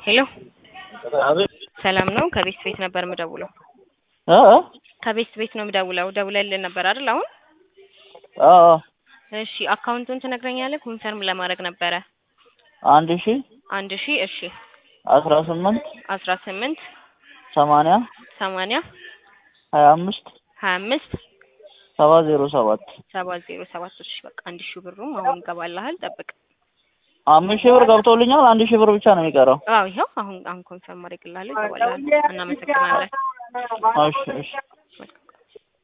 ሄሎ አቤት ሰላም ነው? ከቤት ቤት ነበር የምደውለው። እ እ ከቤት ቤት ነው የምደውለው። ደውለልን ነበር አይደል? አሁን አዎ አዎ እሺ፣ አካውንቱን ትነግረኛለህ? ኮንፈርም ለማድረግ ነበረ። አንድ ሺ አንድ ሺ እሺ፣ አስራ ስምንት አስራ ስምንት ሰማንያ ሰማንያ ሀያ አምስት ሀያ አምስት ሰባ ዜሮ ሰባት ሰባት ዜሮ ሰባት እሺ፣ በቃ አንድ ሺህ ብሩም አሁን ይገባልሃል። ጠብቅ። አምስት ሺህ ብር ገብቶልኛል። አንድ ሺህ ብር ብቻ ነው የሚቀረው። አዎ ይኸው አሁን አሁን ኮንፈርም አድርግልሃለሁ። ይገባልሃል። እናመሰግናለን። እሺ እሺ